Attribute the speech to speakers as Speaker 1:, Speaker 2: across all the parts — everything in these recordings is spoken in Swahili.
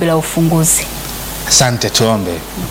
Speaker 1: ombi la ufunguzi.
Speaker 2: Asante, tuombe.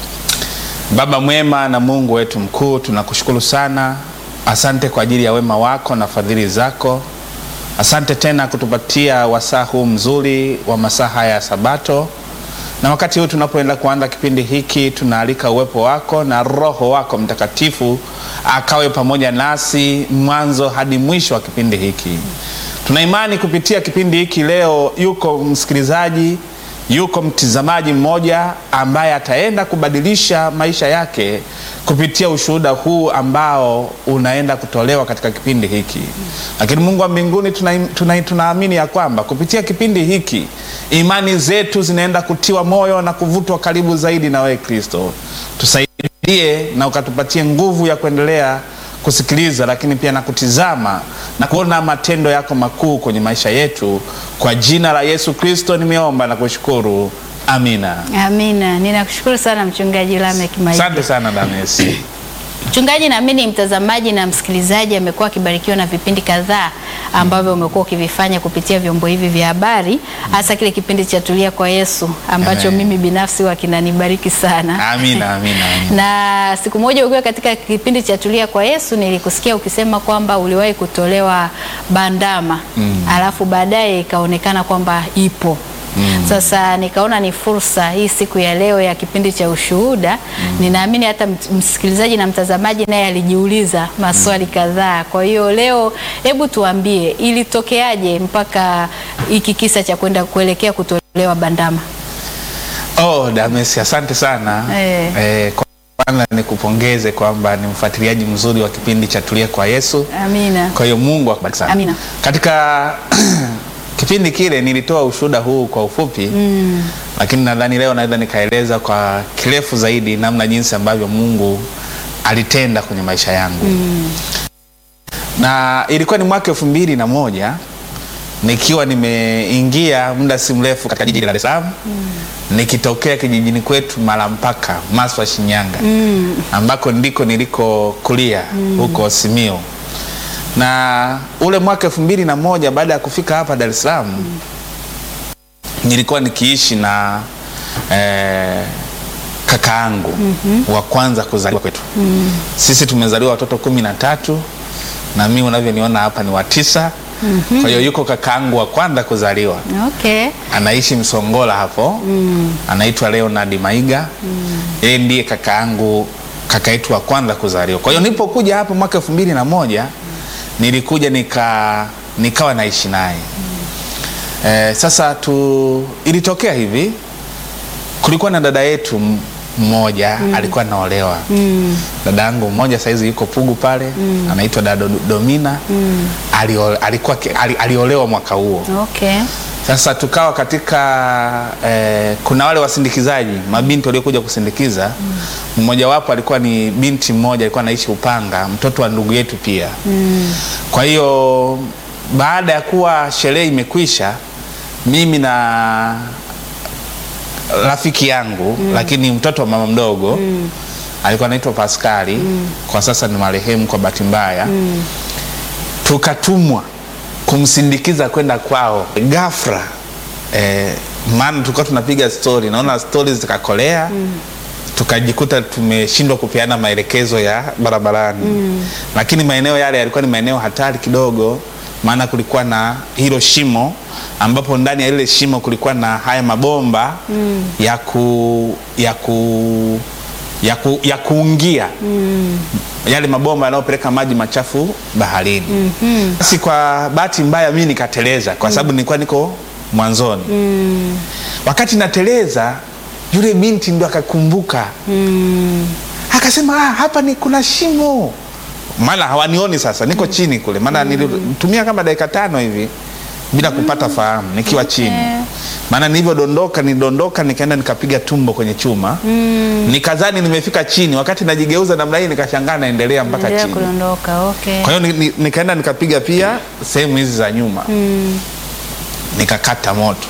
Speaker 2: Baba mwema na Mungu wetu mkuu, tunakushukuru sana. Asante kwa ajili ya wema wako na fadhili zako. Asante tena kutupatia wasaa huu mzuri wa masaa haya ya Sabato, na wakati huu tunapoenda kuanza kipindi hiki, tunaalika uwepo wako na Roho wako Mtakatifu akawe pamoja nasi mwanzo hadi mwisho wa kipindi hiki. Tuna imani kupitia kipindi hiki leo yuko msikilizaji yuko mtizamaji mmoja ambaye ataenda kubadilisha maisha yake kupitia ushuhuda huu ambao unaenda kutolewa katika kipindi hiki. Lakini Mungu wa mbinguni, tunaamini tuna, tuna ya kwamba kupitia kipindi hiki imani zetu zinaenda kutiwa moyo na kuvutwa karibu zaidi na wewe Kristo. Tusaidie na ukatupatie nguvu ya kuendelea kusikiliza lakini pia na kutizama na kuona matendo yako makuu kwenye maisha yetu. Kwa jina la Yesu Kristo nimeomba na kushukuru, amina.
Speaker 1: Amina. Ninakushukuru sana Mchungaji Lameck Maige.
Speaker 2: Asante sana Damesi.
Speaker 1: Mchungaji, naamini mtazamaji na msikilizaji amekuwa akibarikiwa na vipindi kadhaa ambavyo umekuwa ukivifanya kupitia vyombo hivi vya habari, hasa kile kipindi cha Tulia kwa Yesu ambacho
Speaker 2: Amen.
Speaker 1: mimi binafsi huwa kinanibariki sana.
Speaker 2: Amina, amina, amina.
Speaker 1: Na siku moja ukiwa katika kipindi cha Tulia kwa Yesu nilikusikia ukisema kwamba uliwahi kutolewa bandama alafu baadaye ikaonekana kwamba ipo Sasa nikaona ni fursa hii siku ya leo ya kipindi cha ushuhuda. Ninaamini hata mt- msikilizaji na mtazamaji naye alijiuliza maswali kadhaa. Kwa hiyo leo, hebu tuambie ilitokeaje mpaka hiki kisa cha kwenda kuelekea kutolewa bandama?
Speaker 2: Oh, Damesi, asante sana
Speaker 1: Eh.
Speaker 2: Eh, kwanza nikupongeze kwamba ni mfuatiliaji mzuri wa kipindi cha Tulia kwa Yesu.
Speaker 1: Amina.
Speaker 2: Kwa hiyo Mungu akubariki sana.
Speaker 1: Amina.
Speaker 2: Katika kipindi kile nilitoa ushuhuda huu kwa ufupi mm. Lakini nadhani leo naweza nikaeleza kwa kirefu zaidi namna jinsi ambavyo Mungu alitenda kwenye maisha yangu mm. Na ilikuwa ni mwaka elfu mbili na moja nikiwa nimeingia muda si mrefu katika jiji la Dar es Salaam mm. nikitokea kijijini kwetu Malampaka, Maswa, Shinyanga mm. ambako ndiko nilikokulia huko Simiyu na ule mwaka elfu mbili na moja baada ya kufika hapa Dar es Salaam nilikuwa nikiishi na eh, kakaangu wa kwanza kuzaliwa kwetu sisi tumezaliwa watoto kumi na tatu na mimi unavyoniona hapa ni wa tisa kwa hiyo yuko kakaangu wa kwanza kuzaliwa
Speaker 1: Okay.
Speaker 2: anaishi Msongola hapo anaitwa Leonard Maiga yeye ndiye kakaangu kaka yetu wa kwanza kuzaliwa. Kwa hiyo nilipokuja hapa mwaka elfu mbili na moja nilikuja nika nikawa naishi naye eh, sasa tu ilitokea hivi, kulikuwa na dada yetu m- mmoja alikuwa anaolewa dada yangu mmoja saizi yuko Pugu pale anaitwa dada Do- Domina alio, alikuwa ki- ali, aliolewa mwaka huo
Speaker 1: Okay.
Speaker 2: sasa tukawa katika eh, kuna wale wasindikizaji mabinti waliokuja kusindikiza mmojawapo alikuwa ni binti mmoja alikuwa anaishi Upanga, mtoto wa ndugu yetu pia kwa hiyo baada ya kuwa sherehe imekwisha, mimi na rafiki yangu lakini mtoto wa mama mdogo alikuwa anaitwa Paskali kwa sasa ni marehemu kwa bahati mbaya tukatumwa kumsindikiza kwenda kwao ghafla eh, maana tulikuwa tunapiga stori naona stori zikakolea tukajikuta tumeshindwa kupeana maelekezo ya barabarani lakini maeneo yale yalikuwa ni maeneo hatari kidogo maana kulikuwa na hilo shimo ambapo ndani ya lile shimo kulikuwa na haya mabomba ya ku ya ku ya, ku, ya kuungia yale mabomba yanayopeleka maji machafu baharini. Basi kwa bahati mbaya mimi nikateleza kwa sababu nilikuwa niko mwanzoni. Wakati nateleza yule binti ndo akakumbuka akasema, ah, hapa ni kuna shimo, maana hawanioni sasa, niko chini kule, maana nilitumia kama dakika tano hivi bila kupata fahamu nikiwa chini maana nilivyodondoka nilidondoka nikaenda nikapiga tumbo kwenye chuma nikazani nimefika chini wakati najigeuza namna hii nikashangaa naendelea mpaka
Speaker 1: Endelea
Speaker 2: chini
Speaker 1: kudondoka. Okay.
Speaker 2: kwa hiyo ni, ni, nikaenda nikapiga pia sehemu hizi za nyuma nikakata moto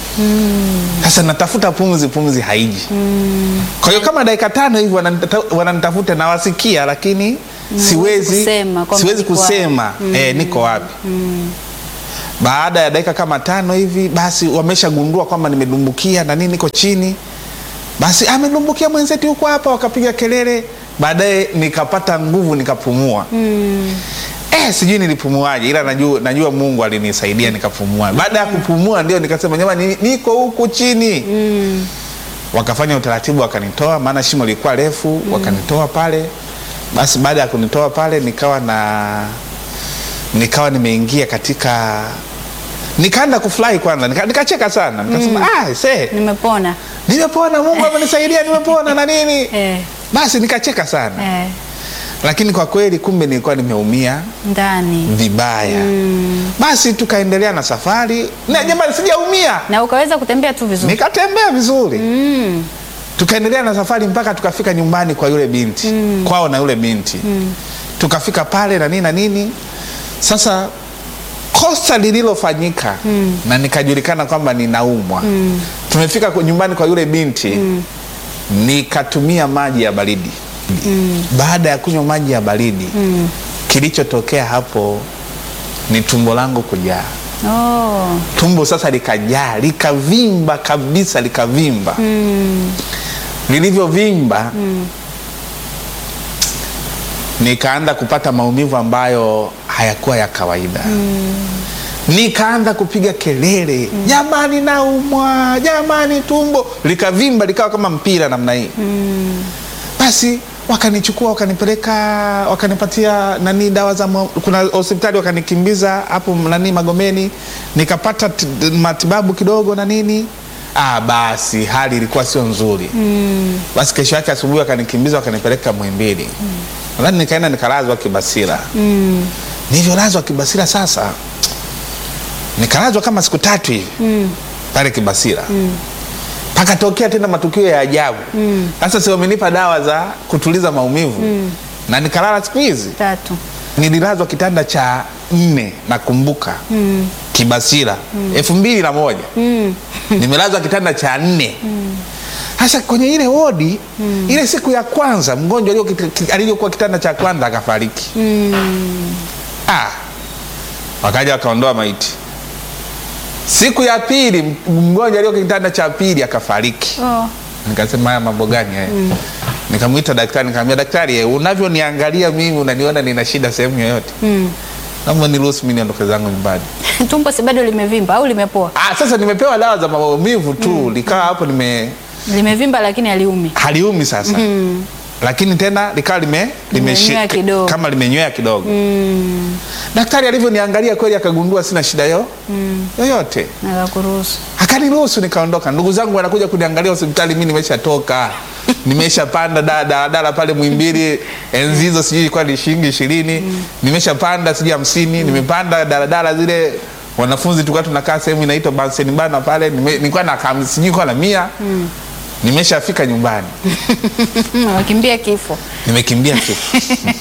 Speaker 2: sasa natafuta pumzi pumzi haiji kwa hiyo kama dakika tano hivi wananita- wananitafuta nawasikia lakini siwezi
Speaker 1: kusema kwamba
Speaker 2: siwezi
Speaker 1: niko wapi.
Speaker 2: kusema eh, niko wapi Baada ya dakika kama tano hivi, basi wameshagundua kwamba nimedumbukia na nini, niko chini, basi amedumbukia mwenzetu huko hapa, wakapiga kelele. Baadaye nikapata nguvu, nikapumua Eh, sijui nilipumuaje, ila najua, najua Mungu alinisaidia nikapumua. Baada ya kupumua ndio nikasema jamani, niko huku chini wakafanya utaratibu wakanitoa, maana shimo lilikuwa refu, wakanitoa pale. Basi baada ya kunitoa pale, nikawa na nikawa nimeingia katika, nikaanza kufurahi kwanza, nika- nikacheka sana, nikasema ah, se
Speaker 1: Nimepona.
Speaker 2: nimepona, Mungu amenisaidia, nimepona na nini.
Speaker 1: Eh,
Speaker 2: Basi nikacheka sana,
Speaker 1: eh,
Speaker 2: lakini kwa kweli kumbe nilikuwa nimeumia
Speaker 1: ndani.
Speaker 2: vibaya. Basi tukaendelea na safari, na jamani, sijaumia,
Speaker 1: Na ukaweza kutembea tu vizuri.
Speaker 2: nikatembea vizuri
Speaker 1: Mm.
Speaker 2: tukaendelea na safari mpaka tukafika nyumbani kwa yule binti kwao na yule binti tukafika pale na nini na nini. Sasa kosa lililofanyika na nikajulikana kwamba ninaumwa, tumefika kwa- nyumbani kwa yule binti nikatumia maji ya baridi. Baada ya kunywa maji ya baridi, kilichotokea hapo ni tumbo langu kujaa
Speaker 1: Oh.
Speaker 2: tumbo sasa likajaa likavimba kabisa likavimba lilivyovimba nikaanza kupata maumivu ambayo hayakuwa ya kawaida nikaanza kupiga kelele jamani naumwa jamani tumbo likavimba likawa kama mpira namna hii basi wakanichukua wakanipeleka wakanipatia nani dawa za mwa- kuna hospitali wakanikimbiza hapo nani Magomeni nikapata t- matibabu kidogo na nini ah, basi hali ilikuwa sio nzuri basi kesho yake asubuhi wakanikimbiza wakanipeleka Muhimbili nadhani nikaenda nikalazwa Kibasira nilivyolazwa Kibasira sasa nikalazwa kama siku tatu hivi pale Kibasira pakatokea tena matukio ya ajabu sasa si wamenipa dawa za kutuliza maumivu na nikalala siku hizi
Speaker 1: Tatu.
Speaker 2: nililazwa kitanda cha nne nakumbuka Kibasira elfu mbili na moja nimelazwa kitanda cha nne sasa kwenye ile wodi ile siku ya kwanza mgonjwa alio- ki- aliyokuwa kitanda cha kwanza akafariki ah, wakaja wakaondoa maiti siku ya pili m- mgonjwa alio kitanda cha pili akafariki
Speaker 1: Oh.
Speaker 2: nikasema haya mambo gani haya nikamwita daktari nikamwambia daktari eh, unavyoniangalia mimi unaniona nina shida sehemu yoyote naomba niruhusu mimi niondoke zangu nyumbani
Speaker 1: Tumbo si bado limevimba au limepoa?
Speaker 2: ah, sasa nimepewa dawa za maumivu tu likawa hapo nime
Speaker 1: Limevimba lakini haliumi.
Speaker 2: haliumi sasa lakini tena likawa lime,
Speaker 1: Limenywea
Speaker 2: limeshi-
Speaker 1: kidogo.
Speaker 2: kama limenywea kidogo daktari alivyoniangalia kweli akagundua sina shida yo yoyote
Speaker 1: Nakakuruhusu.
Speaker 2: akaniruhusu nikaondoka. Ndugu zangu wanakuja kuniangalia hospitali, mi nimeshatoka nimeshapanda da- daladala pale Mwimbili, enzi hizo sijui ilikuwa ni shilingi ishirini nimeshapanda sijui hamsini nimepanda daladala zile wanafunzi tulikuwa tunakaa sehemu inaitwa Bunsen Bana pale, nime- nilikuwa na kam- sijui ilikuwa na mia nimeshafika nyumbani,
Speaker 1: Mm, Wakimbia kifo.
Speaker 2: nimekimbia kifo.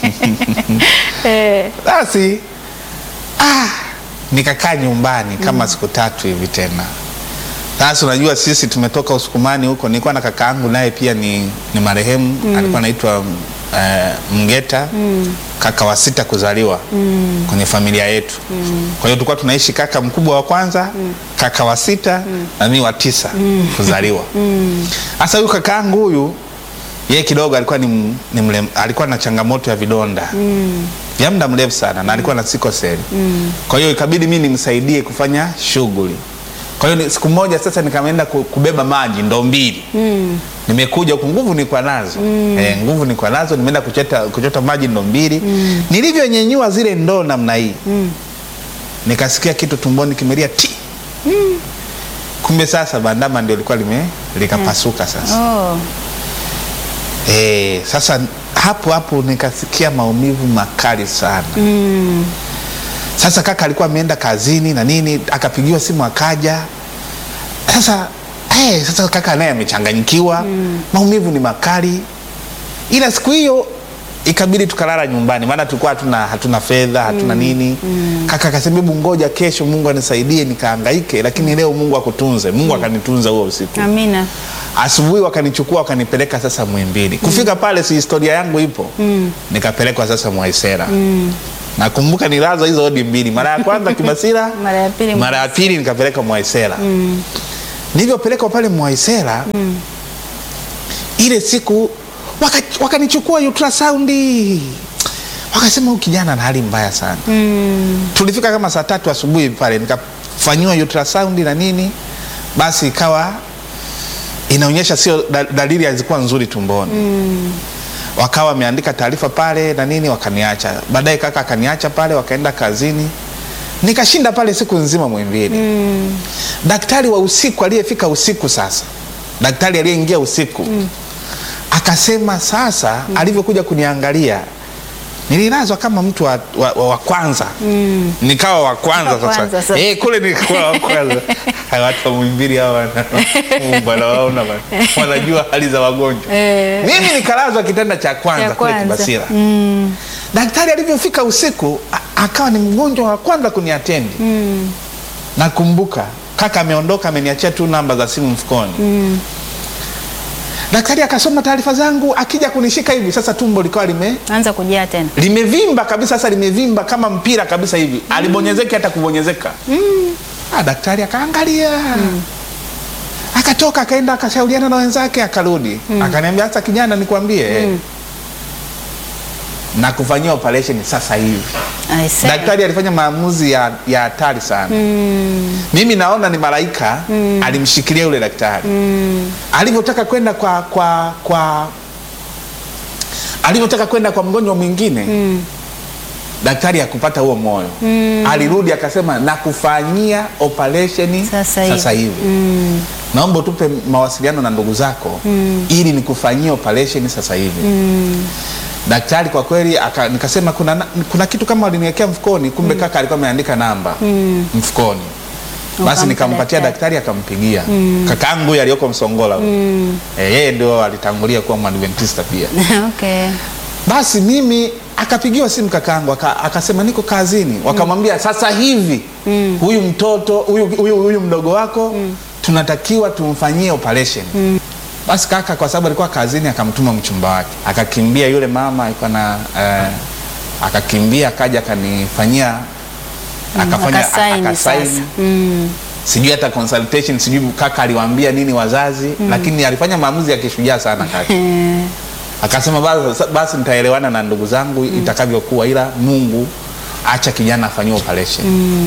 Speaker 1: Eh.
Speaker 2: Basi ah, nikakaa nyumbani kama siku tatu hivi tena. Sasa unajua sisi tumetoka Usukumani huko, nilikuwa na kaka yangu naye pia ni, ni marehemu alikuwa anaitwa eh, Mgeta kaka wa sita kuzaliwa kwenye familia yetu. Kwa hiyo tulikuwa tunaishi kaka mkubwa wa kwanza, kaka wa sita na mimi wa tisa kuzaliwa. Sasa huyu kaka yangu huyu yeye kidogo alikuwa ni, m- ni mlem, alikuwa na changamoto ya vidonda vya muda mrefu sana na alikuwa na sikoseli kwa hiyo ikabidi mi nimsaidie kufanya shughuli kwa hiyo ni- siku moja sasa nikaenda ku- kubeba maji ndoo mbili nimekuja huku nguvu nilikuwa nazo eh, nguvu nilikuwa nazo nimeenda kuchota, kuchota maji ndoo mbili nilivyonyenyua zile ndoo namna hii nikasikia kitu tumboni kimelia ti kumbe sasa bandama ndio likuwa lime likapasuka sasa
Speaker 1: Oh.
Speaker 2: Eh, sasa hapo hapo nikasikia maumivu makali sana. Sasa kaka alikuwa ameenda kazini na nini, akapigiwa simu akaja. Sasa eh, sasa kaka naye amechanganyikiwa, maumivu ni makali, ila siku hiyo ikabidi tukalala nyumbani, maana tulikuwa hatuna, hatuna fedha hatuna nini. Kaka akasema hebu ngoja kesho Mungu anisaidie nikahangaike, lakini leo Mungu akutunze. Mungu akanitunza huo usiku.
Speaker 1: Amina.
Speaker 2: Asubuhi wakanichukua wakanipeleka sasa Muhimbili. Kufika pale, si historia yangu ipo, nikapelekwa sasa Mwaisera. nakumbuka nilazwa hizo odi mbili mara ya kwanza kibasira
Speaker 1: Mara ya pili
Speaker 2: mara ya pili nikapeleka mwaisela mm. nilivyopelekwa pale mwaisela mm. ile siku waka- wakanichukua ultrasaundi wakasema huyu kijana na hali mbaya sana
Speaker 1: Mm.
Speaker 2: tulifika kama saa tatu asubuhi pale nikafanyiwa ultrasound na nini basi ikawa inaonyesha sio da- dalili hazikuwa nzuri tumboni mm. wakawa wameandika taarifa pale na nini wakaniacha baadaye kaka akaniacha pale wakaenda kazini nikashinda pale siku nzima mwimbili mm. daktari wa usiku aliyefika usiku sasa daktari aliyeingia usiku mm. akasema sasa mm. alivyokuja kuniangalia nililazwa kama mtu wa, wa, wa, wa kwanza mm. nikawa wa kwanza
Speaker 1: Wa kwanza
Speaker 2: sasa
Speaker 1: sasa.
Speaker 2: eh, kule nilikuwa wa kwanza Hawa watu wa Muhimbili hawa wana- Mungu anawaona bana. wanajua hali za wagonjwa
Speaker 1: Eh.
Speaker 2: mimi nikalazwa kitanda cha kwanza
Speaker 1: Cha
Speaker 2: kule
Speaker 1: kwanza.
Speaker 2: Kibasira
Speaker 1: Mm.
Speaker 2: daktari alivyofika usiku a- akawa ni mgonjwa wa kwanza kuniatendi
Speaker 1: Mm.
Speaker 2: nakumbuka kaka ameondoka ameniachia tu namba za simu mfukoni
Speaker 1: Mm.
Speaker 2: daktari akasoma taarifa zangu akija kunishika hivi sasa tumbo likawa lime
Speaker 1: Anza kujaa tena.
Speaker 2: limevimba kabisa sasa limevimba kama mpira kabisa hivi mm. alibonyezeki hata kubonyezeka mm. ah, daktari akaangalia mm. akatoka akaenda akashauriana na wenzake akarudi mm. akaniambia sasa kijana nikwambie mm. na kufanyia operation sasa hivi
Speaker 1: I see.
Speaker 2: daktari alifanya maamuzi ya ya hatari sana
Speaker 1: Mm.
Speaker 2: mimi naona ni malaika mm. alimshikilia yule daktari
Speaker 1: Mm.
Speaker 2: alivyotaka kwenda kwa kwa kwa alivyotaka kwenda kwa mgonjwa mwingine
Speaker 1: Mm.
Speaker 2: daktari hakupata huo moyo
Speaker 1: Mm.
Speaker 2: alirudi akasema nakufanyia operesheni
Speaker 1: Sasa hivi.
Speaker 2: sasa hivi
Speaker 1: Mm.
Speaker 2: naomba utupe mawasiliano na ndugu zako
Speaker 1: Mm.
Speaker 2: ili nikufanyie operesheni sasa hivi
Speaker 1: Mm.
Speaker 2: daktari kwa kweli aka, nikasema kuna, na- kuna kitu kama waliniwekea mfukoni kumbe kaka alikuwa ameandika namba
Speaker 1: Mm.
Speaker 2: mfukoni basi
Speaker 1: Ukampa
Speaker 2: nikampatia
Speaker 1: daktari.
Speaker 2: daktari akampigia kakaangu huyu aliyoko msongola huyu.
Speaker 1: Mm.
Speaker 2: Eh, yeye ndio alitangulia kuwa mwadventista pia
Speaker 1: Okay.
Speaker 2: basi mimi akapigiwa simu kakaangu aka, akasema niko kazini wakamwambia sasa hivi
Speaker 1: Mm.
Speaker 2: huyu mtoto huyu, huyu, huyu mdogo wako tunatakiwa tumfanyie operation basi kaka kwa sababu alikuwa kazini akamtuma mchumba wake akakimbia yule mama alikuwa na eh, akakimbia akaja akanifanyia akafanya
Speaker 1: Akasaini
Speaker 2: akasaini
Speaker 1: sasa. Mm.
Speaker 2: sijui hata consultation sijui kaka aliwaambia nini wazazi lakini alifanya maamuzi ya kishujaa sana kaka
Speaker 1: Eh.
Speaker 2: akasema basi, basi nitaelewana na ndugu zangu itakavyokuwa ila mungu acha kijana afanyiwe operation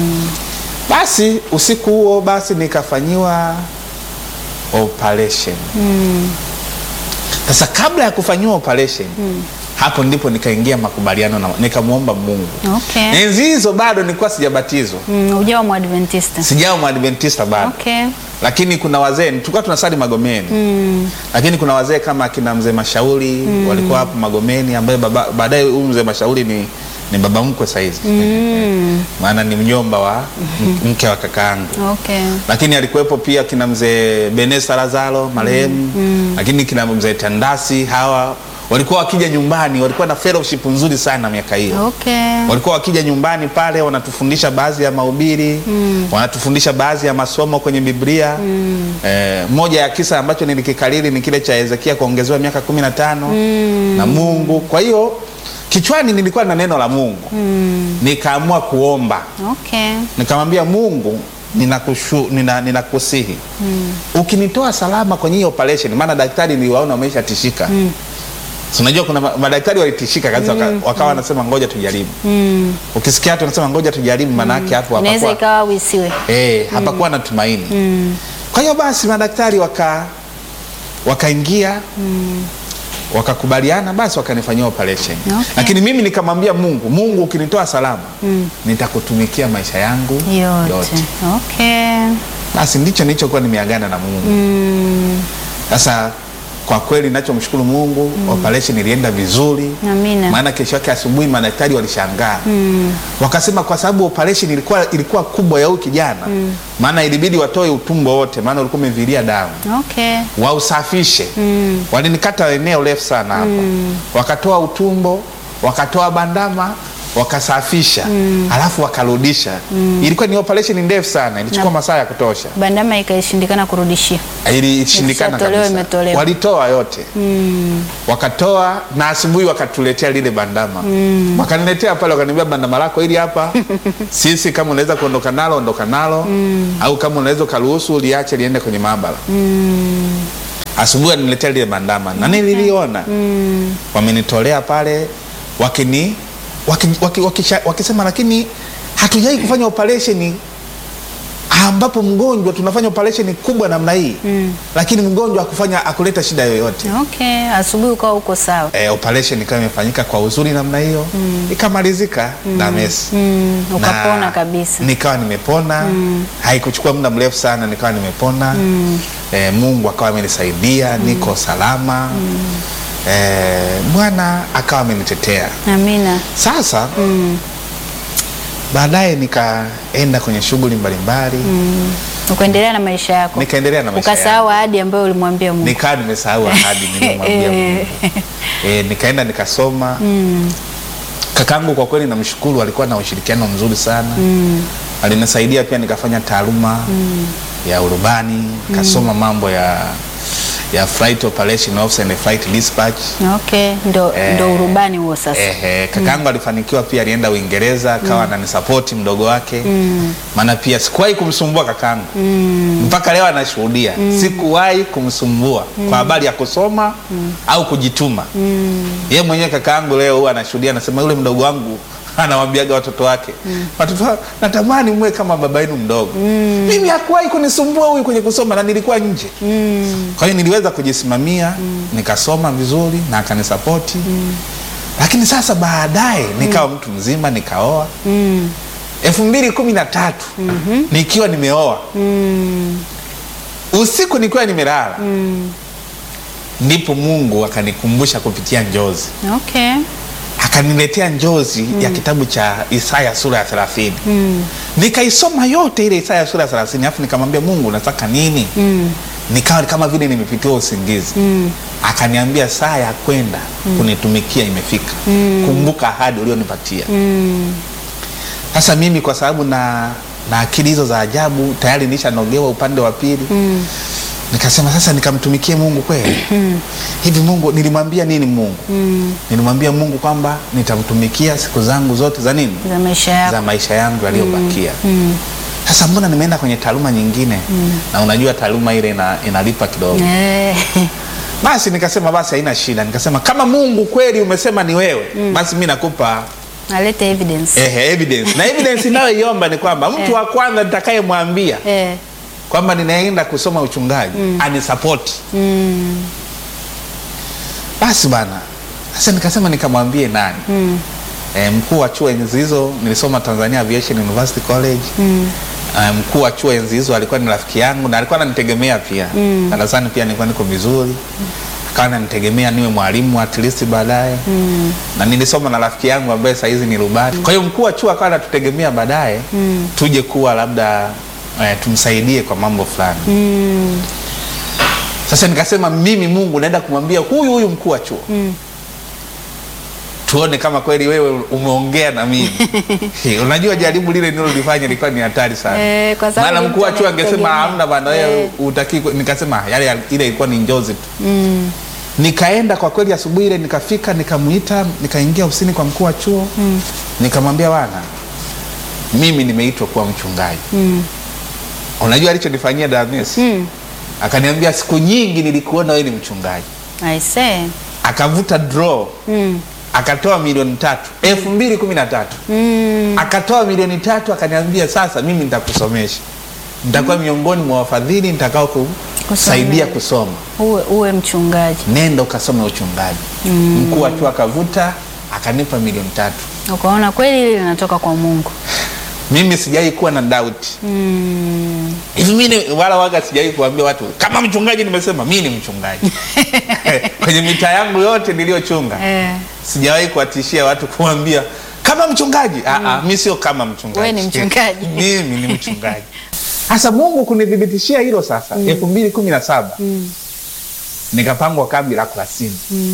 Speaker 2: basi usiku huo basi nikafanyiwa operation
Speaker 1: Mm.
Speaker 2: sasa kabla ya kufanyiwa operation hapo ndipo nikaingia makubaliano na nikamwomba mungu
Speaker 1: Okay.
Speaker 2: enzi hizo bado nilikuwa sijabatizwa
Speaker 1: Mm. Ujawa mwadventista.
Speaker 2: sijawa mwadventista bado
Speaker 1: Okay.
Speaker 2: lakini kuna wazee tulikuwa tunasali magomeni
Speaker 1: Mm.
Speaker 2: lakini kuna wazee kama akina mzee mashauri walikuwa hapo magomeni ambaye baba- baadaye huyu mzee mashauri ni, ni baba mkwe sahizi
Speaker 1: Mm.
Speaker 2: maana ni mjomba wa m- mke wa kakaangu
Speaker 1: Okay.
Speaker 2: lakini alikuwepo pia kina mzee benesa lazaro marehemu lakini kina mzee tandasi hawa walikuwa wakija nyumbani walikuwa na fellowship nzuri sana miaka hiyo
Speaker 1: Okay.
Speaker 2: walikuwa wakija nyumbani pale wanatufundisha baadhi ya mahubiri mm. wanatufundisha baadhi ya masomo kwenye biblia mm. eh, moja ya kisa ambacho nilikikariri ni kile cha hezekia kuongezewa miaka kumi na tano mm. na mungu kwa hiyo kichwani nilikuwa na neno la mungu mm. nikaamua kuomba
Speaker 1: Okay.
Speaker 2: nikamwambia mungu ninakushu, nina, ninakusihi mm. ukinitoa salama kwenye hii operation maana daktari niliwaona wameshatishika mm. So, unajua kuna ma- madaktari walitishika kabisa mm. wakawa wanasema ngoja tujaribu
Speaker 1: Mm.
Speaker 2: ukisikia watu wanasema ngoja tujaribu maanake hapo
Speaker 1: Inaweza
Speaker 2: hapakuwa
Speaker 1: ikawa wisiwe.
Speaker 2: eh, hapakuwa na tumaini
Speaker 1: Mm.
Speaker 2: kwa hiyo basi madaktari waka wakaingia wakakubaliana basi wakanifanyia operation
Speaker 1: Okay.
Speaker 2: lakini mimi nikamwambia mungu mungu ukinitoa salama nitakutumikia maisha yangu
Speaker 1: Yote.
Speaker 2: yote
Speaker 1: Okay.
Speaker 2: basi ndicho nilichokuwa nimeagana na mungu
Speaker 1: Mm.
Speaker 2: sasa kwa kweli nachomshukuru mungu operation ilienda vizuri
Speaker 1: Amina.
Speaker 2: maana kesho yake asubuhi madaktari walishangaa mm. wakasema kwa sababu operation ilikuwa, ilikuwa kubwa ya huyu kijana maana ilibidi watoe utumbo wote maana ulikuwa umevilia damu
Speaker 1: Okay.
Speaker 2: wausafishe
Speaker 1: Mm.
Speaker 2: walinikata eneo refu sana hapa wakatoa utumbo wakatoa bandama wakasafisha alafu wakarudisha. Ilikuwa ni operation ndefu sana, ilichukua masaa ya kutosha,
Speaker 1: Bandama ikaishindikana kurudishia.
Speaker 2: ilishindikana
Speaker 1: Ikishatolewa,
Speaker 2: kabisa.
Speaker 1: imetolewa.
Speaker 2: Walitoa yote wakatoa, na asubuhi wakatuletea lile bandama wakaniletea pale, wakaniambia bandama lako hili hapa sisi, kama unaweza kuondoka nalo ondoka nalo, au kama unaweza ukaruhusu liache liende kwenye maabara. Asubuhi aliniletea lile bandama na nililiona wamenitolea pale wakini waki, waki, wakisha- wakisema lakini hatujai kufanya operation ambapo mgonjwa tunafanya operation kubwa namna hii lakini mgonjwa akufanya akuleta shida yoyote.
Speaker 1: Okay, asubuhi ukawa uko sawa.
Speaker 2: E, operation ikawa imefanyika kwa uzuri namna hiyo ikamalizika na mesi
Speaker 1: Mm,
Speaker 2: Na
Speaker 1: ukapona kabisa.
Speaker 2: nikawa nimepona haikuchukua muda mrefu sana nikawa nimepona e, Mungu akawa amenisaidia niko salama e, Bwana akawa amenitetea
Speaker 1: Amina.
Speaker 2: sasa baadaye nikaenda kwenye shughuli mbalimbali
Speaker 1: Ukaendelea na maisha yako.
Speaker 2: nikaendelea na maisha yangu.
Speaker 1: Ukasahau ahadi ambayo ulimwambia Mungu.
Speaker 2: nikawa nimesahau ahadi niliyomwambia Mungu. E, nikaenda nikasoma kakangu kwa kweli namshukuru alikuwa na ushirikiano mzuri sana alinisaidia pia nikafanya taaluma ya urubani nikasoma mambo ya ya flight operation officer and flight dispatch
Speaker 1: Okay, ndo,
Speaker 2: Eh,
Speaker 1: ndo urubani huo sasa.
Speaker 2: Ehe, kakangu alifanikiwa pia, alienda Uingereza akawa ananisapoti mdogo wake, maana pia sikuwahi kumsumbua kakangu mpaka leo anashuhudia, sikuwahi kumsumbua kwa habari ya kusoma au kujituma. Yeye mwenyewe kakangu leo huwa anashuhudia, anasema yule mdogo wangu anawambiaga watoto wake watoto wa- natamani mwe kama baba yenu mdogo. Mimi hakuwahi kunisumbua huyu kwenye kusoma na nilikuwa nje. Kwa hiyo niliweza kujisimamia nikasoma vizuri na akanisapoti lakini sasa baadaye nikawa mtu mzima nikaoa elfu mbili kumi na tatu nikiwa nimeoa usiku nikiwa nimelala ndipo Mungu akanikumbusha kupitia njozi
Speaker 1: Okay.
Speaker 2: akaniletea njozi ya kitabu cha Isaya sura ya thelathini nikaisoma yote ile Isaya sura ya thelathini alafu nikamwambia Mungu nataka nini nikawa kama vile nimepitiwa usingizi akaniambia saa ya kwenda kunitumikia imefika kumbuka ahadi ulionipatia sasa mimi kwa sababu na na akili hizo za ajabu tayari nilishanogewa upande wa pili nikasema sasa nikamtumikie Mungu kweli hivi Mungu nilimwambia nini Mungu nilimwambia Mungu kwamba nitamtumikia siku zangu zote za nini
Speaker 1: Za maisha yako.
Speaker 2: za maisha yangu yaliyobakia sasa mbona nimeenda kwenye taaluma nyingine na unajua taaluma ile ina, inalipa kidogo
Speaker 1: Eh,
Speaker 2: basi nikasema basi haina shida nikasema kama Mungu kweli umesema ni wewe basi mi nakupa
Speaker 1: alete evidence.
Speaker 2: ehe, evidence na evidence inayoiomba ni kwamba mtu wa kwanza nitakayemwambia
Speaker 1: Eh,
Speaker 2: kwamba ninaenda kusoma uchungaji anisapoti basi bana sasa nikasema nikamwambie nani e, mkuu wa chuo enzi hizo nilisoma Tanzania Aviation University College e, mkuu wa chuo enzi hizo alikuwa ni rafiki yangu na alikuwa ananitegemea pia darasani pia nilikuwa niko vizuri akawa ananitegemea niwe mwalimu at least baadaye na nilisoma na rafiki yangu ambaye saa hizi ni rubani kwa hiyo mkuu wa chuo akawa anatutegemea baadaye tuje kuwa labda eh, tumsaidie kwa mambo fulani sasa nikasema mimi Mungu naenda kumwambia huyu huyu mkuu wa chuo tuone kama kweli wewe umeongea na mimi unajua jaribu lile nilolifanya lilikuwa ni hatari sana
Speaker 1: Eh, kwa sababu
Speaker 2: maana mkuu wa
Speaker 1: mtu
Speaker 2: chuo angesema
Speaker 1: anakutegemea.
Speaker 2: hamna bana wewe
Speaker 1: Eh.
Speaker 2: utaki nikasema yale ile ilikuwa ni njozi tu nikaenda kwa kweli asubuhi ile nikafika nikamuita nikaingia ofisini kwa mkuu wa chuo nikamwambia bwana mimi nimeitwa kuwa mchungaji unajua alichonifanyia Dames akaniambia siku nyingi nilikuona wewe ni mchungaji
Speaker 1: I say.
Speaker 2: akavuta draw akatoa milioni tatu elfu mbili kumi na tatu akatoa milioni tatu akaniambia sasa mimi nitakusomesha nitakuwa miongoni mwa wafadhili nitakao kusaidia kusoma
Speaker 1: Uwe, uwe mchungaji.
Speaker 2: nenda ukasome uchungaji mkuu wa chuo akavuta akanipa milioni tatu
Speaker 1: Ukaona kweli hili linatoka kwa Mungu.
Speaker 2: mimi sijai kuwa na doubt hivi mimi wala waga sijai kuambia watu kama mchungaji nimesema mimi ni mchungaji kwenye mitaa yangu yote niliyochunga
Speaker 1: Eh,
Speaker 2: sijawahi kuwatishia watu kuambia kama mchungaji mm. mi sio kama mchungaji
Speaker 1: Wewe ni mchungaji.
Speaker 2: mimi ni mchungaji sasa mungu kunithibitishia hilo sasa elfu mbili kumi na saba nikapangwa kambi la kurasini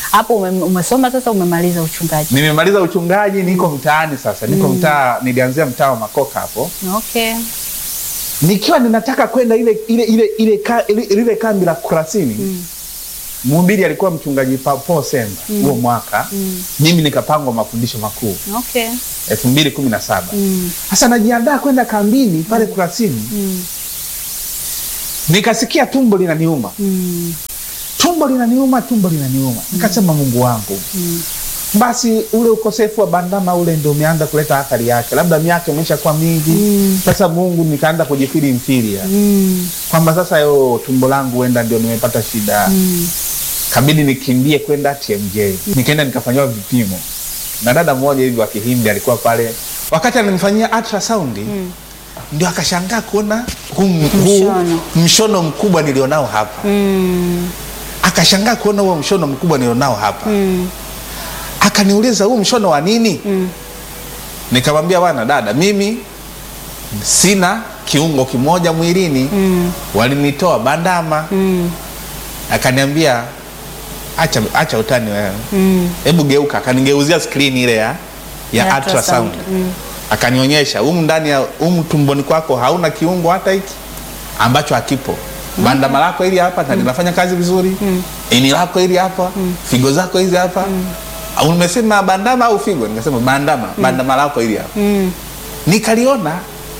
Speaker 1: hapo ume, umesoma sasa, umemaliza uchungaji.
Speaker 2: Nimemaliza uchungaji, niko mtaani sasa, niko mtaa, nilianzia mtaa wa Makoka hapo
Speaker 1: Okay.
Speaker 2: nikiwa ninataka kwenda ile ile ile ile ka- ile- lile kambi la Kurasini. Mhubiri alikuwa mchungaji Pa- Paul Semba huo mwaka, mimi nikapangwa mafundisho makuu
Speaker 1: Okay.
Speaker 2: elfu mbili kumi na saba.
Speaker 1: Mm.
Speaker 2: Sasa najiandaa kwenda kambini pale Kurasini,
Speaker 1: Mm.
Speaker 2: nikasikia tumbo linaniuma,
Speaker 1: Mm.
Speaker 2: tumbo linaniuma, tumbo linaniuma. Nikasema Mungu wangu, basi ule ukosefu wa bandama ule ndio umeanza kuleta athari yake, labda miaka imeshakuwa mingi. Sasa Mungu, nikaanza kujifili mfilia
Speaker 1: Mm.
Speaker 2: kwamba sasa yo tumbo langu huenda ndio nimepata shida
Speaker 1: Mm.
Speaker 2: kabidi nikimbie kwenda TMJ. Nikaenda nikafanyiwa vipimo na dada mmoja hivi wa Kihindi alikuwa pale, wakati ananifanyia ultrasound ndio akashangaa kuona huu huu
Speaker 1: Mshono.
Speaker 2: mshono mkubwa nilionao hapa,
Speaker 1: Mm.
Speaker 2: akashangaa kuona huo mshono mkubwa nilionao hapa,
Speaker 1: Mm.
Speaker 2: akaniuliza huu mshono wa nini? Nikamwambia bwana dada, mimi sina kiungo kimoja mwilini,
Speaker 1: Mm.
Speaker 2: walinitoa bandama.
Speaker 1: Mm.
Speaker 2: Akaniambia acha, acha utani wewe
Speaker 1: Mm.
Speaker 2: hebu geuka. Akanigeuzia skrini ile ya, ya
Speaker 1: Ya
Speaker 2: ultrasound
Speaker 1: ultrasound, mm.
Speaker 2: akanionyesha humu ndani ya humu tumboni kwako hauna kiungo hata hiki ambacho hakipo. Bandama lako hili hapa na linafanya kazi vizuri, ini lako hili hapa, figo zako hizi hapa. Au Umesema bandama au figo? Nikasema bandama, bandama lako hili hapa.
Speaker 1: Mm.
Speaker 2: Nikaliona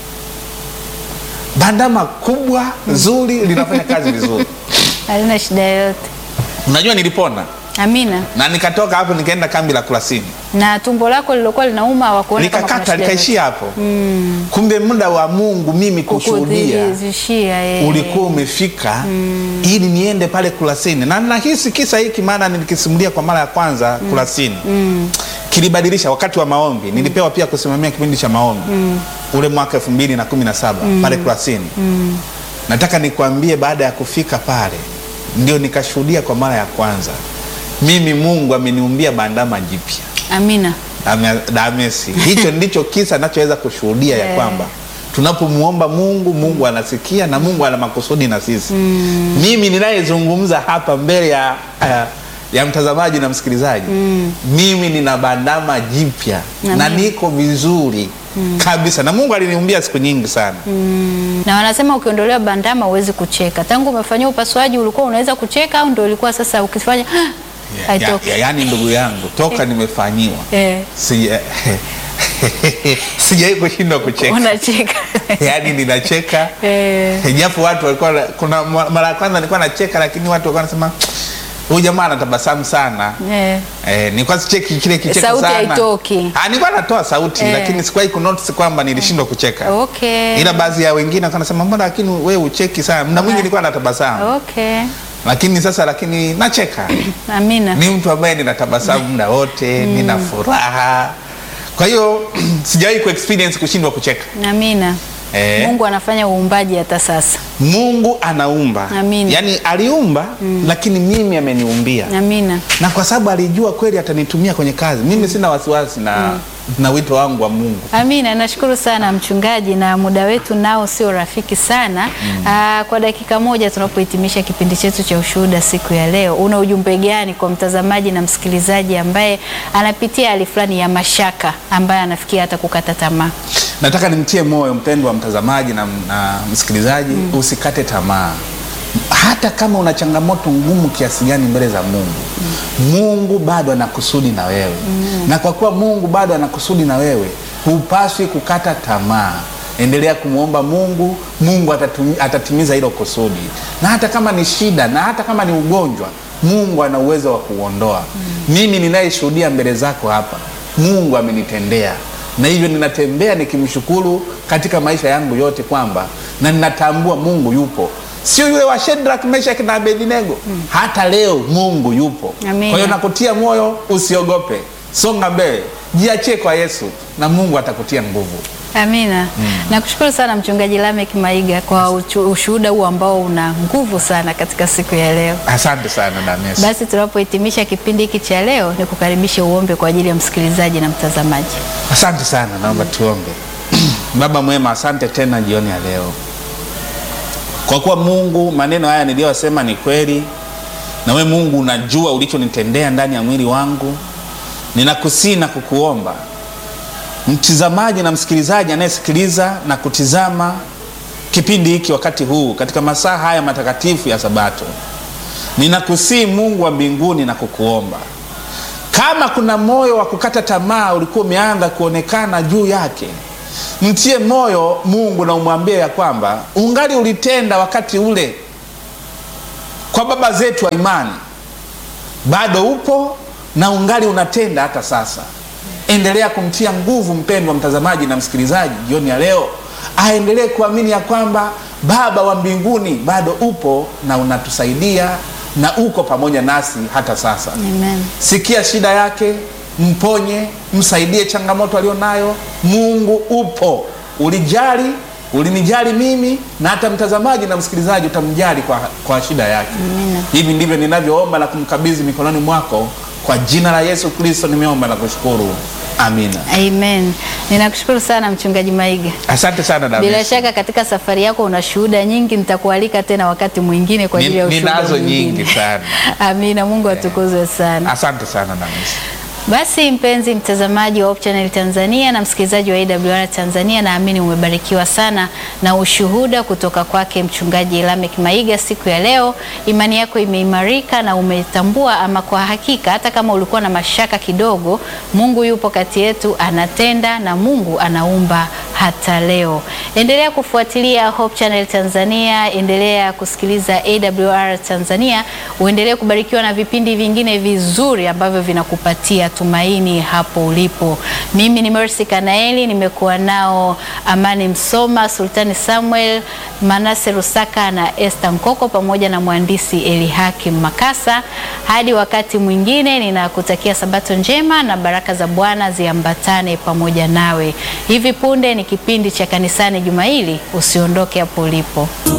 Speaker 2: bandama kubwa zuri linafanya kazi vizuri.
Speaker 1: Halina shida yoyote.
Speaker 2: Unajua nilipona
Speaker 1: Amina.
Speaker 2: na nikatoka hapo nikaenda kambi la Kurasini.
Speaker 1: Na tumbo lako lilokuwa linauma hawakuona kama kuna
Speaker 2: likakata
Speaker 1: shida yoyote?
Speaker 2: likaishia hapo. Kumbe muda wa Mungu mimi kushuhudia
Speaker 1: Kukudhihirishia, eh.
Speaker 2: ulikuwa umefika ili niende pale Kurasini, na nahisi kisa hiki, maana nilikisimulia kwa mara ya kwanza Kurasini kilibadilisha wakati wa maombi. Nilipewa pia kusimamia kipindi cha maombi ule mwaka elfu mbili na kumi na saba pale Kurasini. Nataka nikwambie, baada ya kufika pale ndio nikashuhudia kwa mara ya kwanza, mimi Mungu ameniumbia bandama jipya
Speaker 1: Amina.
Speaker 2: Ame- damesi hicho ndicho kisa nachoweza kushuhudia ya
Speaker 1: Yeah.
Speaker 2: kwamba tunapomuomba Mungu, Mungu anasikia na Mungu ana makusudi na sisi. Mimi ninayezungumza hapa mbele ya, ya, ya mtazamaji na msikilizaji, mimi nina bandama jipya na
Speaker 1: Amen.
Speaker 2: niko vizuri kabisa, na Mungu aliniumbia siku nyingi sana.
Speaker 1: Na wanasema ukiondolewa bandama huwezi kucheka. Tangu umefanyia upasuaji ulikuwa unaweza kucheka au ndio ilikuwa sasa ukifanya
Speaker 2: Ya,
Speaker 1: haitoki?
Speaker 2: ya, yaani ndugu yangu toka nimefanyiwa
Speaker 1: Eh,
Speaker 2: sija sijawahi kushindwa kucheka
Speaker 1: unacheka.
Speaker 2: yaani ninacheka
Speaker 1: Eh,
Speaker 2: japo watu walikuwa kuna mara ya kwanza nilikuwa nacheka lakini watu walikuwa wanasema huyu jamaa anatabasamu sana
Speaker 1: eh.
Speaker 2: eh, nilikuwa sicheki kile kicheko
Speaker 1: Sauti
Speaker 2: sana
Speaker 1: haitoki.
Speaker 2: Ah, nilikuwa natoa sauti
Speaker 1: Eh.
Speaker 2: lakini sikuwahi kunotice kwamba nilishindwa kucheka
Speaker 1: Okay.
Speaker 2: ila baadhi ya wengine walikuwa wanasema mbona lakini wewe ucheki sana muda mwingi nilikuwa natabasamu
Speaker 1: Okay.
Speaker 2: lakini sasa lakini nacheka
Speaker 1: Amina.
Speaker 2: ni mtu ambaye ninatabasamu muda wote nina furaha kwa hiyo sijawahi kuexperience kushindwa kucheka
Speaker 1: Amina.
Speaker 2: Eh.
Speaker 1: Mungu anafanya uumbaji hata sasa.
Speaker 2: Mungu anaumba
Speaker 1: Amina.
Speaker 2: yaani aliumba lakini mimi ameniumbia
Speaker 1: Amina.
Speaker 2: na kwa sababu alijua kweli atanitumia kwenye kazi mimi sina wasiwasi na, na wito wangu wa Mungu
Speaker 1: Amina, nashukuru sana mchungaji, na muda wetu nao sio rafiki sana. Aa, kwa dakika moja tunapohitimisha kipindi chetu cha ushuhuda siku ya leo, una ujumbe gani kwa mtazamaji na msikilizaji ambaye anapitia hali fulani ya mashaka, ambaye anafikia hata kukata tamaa?
Speaker 2: nataka nimtie moyo mpendwa mtazamaji na, na msikilizaji usikate tamaa hata kama una changamoto ngumu kiasi gani mbele za Mungu Mungu bado ana kusudi na wewe na kwa kuwa Mungu bado ana kusudi na wewe hupaswi kukata tamaa endelea kumwomba Mungu Mungu atatumi, atatimiza hilo kusudi na hata kama ni shida na hata kama ni ugonjwa Mungu ana uwezo wa kuondoa mimi ninayeshuhudia mbele zako hapa Mungu amenitendea na hivyo ninatembea nikimshukuru katika maisha yangu yote kwamba na ninatambua Mungu yupo, sio yule wa Shadrach, Meshach na Abednego. Hata leo Mungu yupo.
Speaker 1: Amina.
Speaker 2: Kwa hiyo nakutia moyo, usiogope, songa mbele, jiachie kwa Yesu na Mungu atakutia nguvu.
Speaker 1: Amina. Nakushukuru sana mchungaji Lamek Maiga kwa uchu- ushuhuda huu ambao una nguvu sana katika siku ya leo.
Speaker 2: Asante sana Dames.
Speaker 1: Basi tunapohitimisha kipindi hiki cha leo, ni kukaribisha uombe kwa ajili ya msikilizaji na mtazamaji.
Speaker 2: Asante sana, naomba tuombe. Baba mwema, asante tena jioni ya leo, kwa kuwa Mungu, maneno haya niliyosema ni kweli, na we Mungu unajua ulichonitendea ndani ya mwili wangu. Ninakusii na kukuomba mtizamaji na msikilizaji anayesikiliza na kutizama kipindi hiki wakati huu katika masaa haya matakatifu ya Sabato, ninakusii Mungu wa mbinguni na kukuomba kama kuna moyo wa kukata tamaa ulikuwa umeanza kuonekana juu yake, mtie moyo Mungu na umwambie ya kwamba ungali ulitenda wakati ule kwa baba zetu wa imani, bado upo na ungali unatenda hata sasa. Endelea kumtia nguvu mpendwa mtazamaji na msikilizaji jioni ya leo, aendelee kuamini ya kwamba Baba wa mbinguni bado upo na unatusaidia na uko pamoja nasi hata sasa.
Speaker 1: Amen.
Speaker 2: Sikia shida yake, mponye, msaidie changamoto alionayo. Mungu upo, ulijali, ulinijali mimi na hata mtazamaji na msikilizaji utamjali kwa, kwa shida yake. Hivi ndivyo ninavyoomba na kumkabidhi mikononi mwako kwa jina la Yesu Kristo nimeomba na kushukuru, amina.
Speaker 1: Amen. Ninakushukuru sana Mchungaji Maiga.
Speaker 2: Asante sana David.
Speaker 1: Bila shaka katika safari yako una shuhuda nyingi, nitakualika tena wakati mwingine kwa ajili ya
Speaker 2: Ni-
Speaker 1: ushuhuda
Speaker 2: ninazo
Speaker 1: mwingine.
Speaker 2: nyingi sana.
Speaker 1: Amina. Mungu atukuzwe sana.
Speaker 2: Asante sana David.
Speaker 1: Basi mpenzi mtazamaji wa Hope Channel Tanzania na msikilizaji wa AWR Tanzania, naamini umebarikiwa sana na ushuhuda kutoka kwake mchungaji Lamek Maiga siku ya leo. Imani yako imeimarika na umetambua ama kwa hakika, hata kama ulikuwa na mashaka kidogo, Mungu yupo kati yetu, anatenda na Mungu anaumba hata leo. Endelea kufuatilia Hope Channel Tanzania, endelea kusikiliza AWR Tanzania, uendelee kubarikiwa na vipindi vingine vizuri ambavyo vinakupatia tumaini hapo ulipo. Mimi ni Mercy Kanaeli, nimekuwa nao Amani Msoma, Sultani Samuel, Manase Rusaka na Esther Nkoko pamoja na mhandisi Elihakim Makasa. Hadi wakati mwingine, ninakutakia sabato njema na baraka za Bwana ziambatane pamoja nawe. Hivi punde ni kipindi cha kanisani juma hili, usiondoke hapo ulipo.